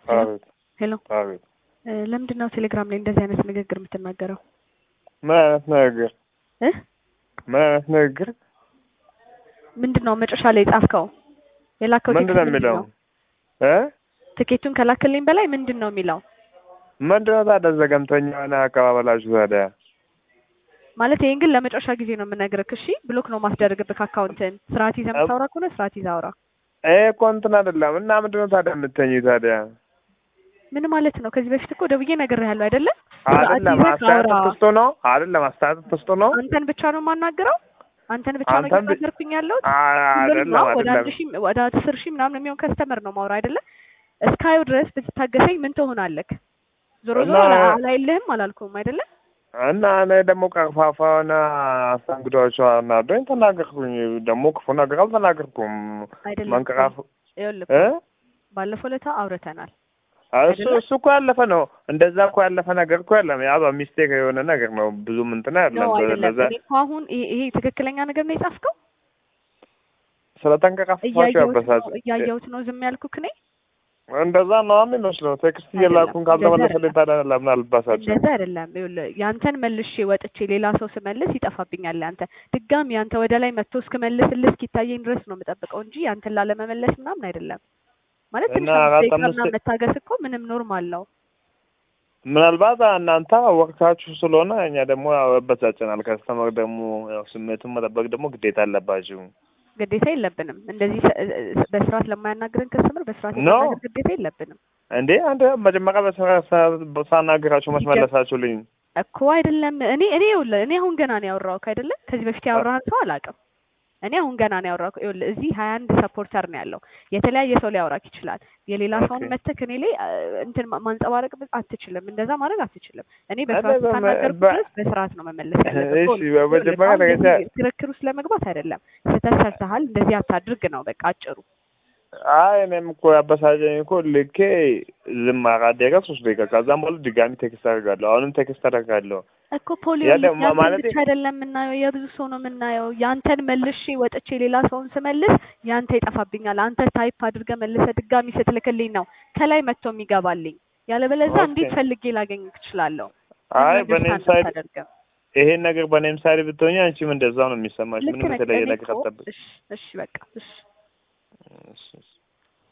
አቤት ሄሎ አቤት። እ ለምንድን ነው ቴሌግራም ላይ እንደዚህ አይነት ንግግር የምትናገረው ምን አይነት ንግግር? እ ምን አይነት ንግግር? ምንድን ነው መጨረሻ ላይ የጻፍከው የላከው ምንድን ነው ቴክስት ምንድን የሚለው? ነው? እ ትኬቱን ከላክልኝ በላይ ምንድን ነው የሚለው ምንድን ነው ታዲያ ዘገምተኛ የሆነ አቀባበላችሁ ታዲያ? ማለት ይሄን ግን ለመጨረሻ ጊዜ ነው የምነግርህ እሺ ብሎክ ነው ማስደረግብህ አካውንትን ስርዓት ይዘህ የምታወራ ከሆነ ስርዓት ይዘህ አውራ ይሄ እኮ እንትን አይደለም እና ምንድን ነው ታዲያ የምትተኝ ታዲያ? ምን ማለት ነው ከዚህ በፊት እኮ ደውዬ ነግሬሃለሁ አይደለ ስርዓት አይደለም ይዘህ አስተያየት አውራ ትስጡ ነው አይደለም አስተያየት ትስጡ ነው አንተን ብቻ ነው የማናግረው አንተን ብቻ ነው አንተን ብቻ- እየተናገርኩኝ ያለሁት አይደለም ሁሉንም ወደ አይደለም አንድ ሺህ ወደ አስር ሺህ ምናምን የሚሆን ከስተመር ነው ማውራ አይደለ እስካየው ድረስ ብትታገሰኝ ምን ትሆናለህ ዞሮ ዞሮ እና- አላ- አላይልህም አላልኩም አይደለ እና እኔ ደግሞ ቀርፋፋ የሆነ አስተንግዶቿ አናዶኝ ተናገርኩኝ። ደግሞ ክፉ ነገር አልተናገርኩም። አይደለም መንቀራፍ ይኸውልህ እ ባለፈው ለታ አውርተናል እሱ እሱ እኮ ያለፈ ነው። እንደዛ እኮ ያለፈ ነገር እኮ የለም። ያ በሚስቴክ የሆነ ነገር ነው። ብዙም እንትን ነው አይደለም። አይደለም ለዛ እኔ እኮ አሁን ይሄ ይሄ ትክክለኛ ነገር ነው የጻፍከው ስለተንቀራፋችሁ እያየሁት ያበሳጭ ነው እያየሁት ነው ዝም ያልኩክ እኔ እንደዛ ነው የሚመስለው። ቴክስት አይደለም፣ እየላኩን እንደዛ ካልተመለሰልኝ ታዲያ ለምን አልባሳጭም? እንደዛ አይደለም ይኸውልህ ያንተን መልሼ ወጥቼ ሌላ ሰው ስመልስ ይጠፋብኛል ያንተ ድጋሚ ያንተ ወደ ላይ መጥቶ እስክመልስልህ እስኪታየኝ ድረስ ነው የምጠብቀው እንጂ ያንተን ላለመመለስ ምናምን አይደለም ማለት ትንሽ እና አምስት ደቂቃ አራት ምናምን አምስት- መታገስ እኮ ምንም ኖርማል ነው ምናልባት እናንተ ወቅታችሁ ስለሆነ እኛ ደግሞ ያው ያበሳጨናል። ከስተመር ደግሞ ያው ስሜቱን መጠበቅ ደግሞ ግዴታ አለባችሁ። ግዴታ የለብንም እንደዚህ ሰ- እ- በስርዓት ለማያናግረን ከስተምር በስርዓት ኖ። የማናገር ግዴታ የለብንም እንዴ አንተ መጀመሪያ በስራ ሳናገራችሁ መች መለሳችሁልኝ? እኮ አይደለም እኔ እኔ ይኸውልህ እኔ አሁን ገና ነው ያወራሁህ አይደለ ከዚህ በፊት ያወራህን ሰው አላውቅም እኔ አሁን ገና ነው ያወራሁህ ይኸውልህ እዚህ ሀያ አንድ ሰፖርተር ነው ያለው የተለያየ ሰው ሊያወራክ ይችላል የሌላ ሰውን ኦኬ። መተክ እኔ ላይ አ፣ እንትን ማ- ማንጸባረቅ ብ- አትችልም እንደዛ ማድረግ አትችልም እኔ በስርዓት በመ- እስካናገርኩ በ- ድረስ በስርዓት ነው መመለስ ያለብህ እሺ፣ ይኸውልህ፣ በመጀመሪያ አሁን ደረጃ እንደዚህ ክርክር ውስጥ ለመግባት አይደለም ስህተት ሰርተሃል እንደዚህ አታድርግ ነው በቃ አጭሩ አይ እኔም እኮ ያበሳጨኝ እኮ ልኬ ዝም አራት ደቂቃ ሶስት ደቂቃ ከዛም በኋላ ድጋሚ ቴክስት አደርጋለሁ። አሁንም ቴክስት አደርጋለሁ። እኮ ፖሊዮ ያ ደግሞ ያንተን ማለቴ- ብቻ አይደለም የምናየው የብዙ ሰው ነው የምናየው። ያንተን መልሼ ወጥቼ ሌላ ሰውን ስመልስ ያንተ ይጠፋብኛል። አንተ ታይፕ አድርገህ መልሰህ ድጋሚ ስትልክልኝ ነው ከላይ መጥቶ የሚገባልኝ። ያለበለዚያ ኦኬ። እንዴት ፈልጌ ላገኝ እችላለሁ? አይ ለምን በኔም understand ሳይድ አታደርግም? ይሄን ነገር በኔም ሳይድ ብትሆኝ አንቺም እንደዛው ነው የሚሰማሽ። ልክ ምንም ነህ። የተለየ እኔ ነገር እኮ አትጠብቅ። እሺ፣ እሺ በቃ እሺ እሺ፣ እሺ።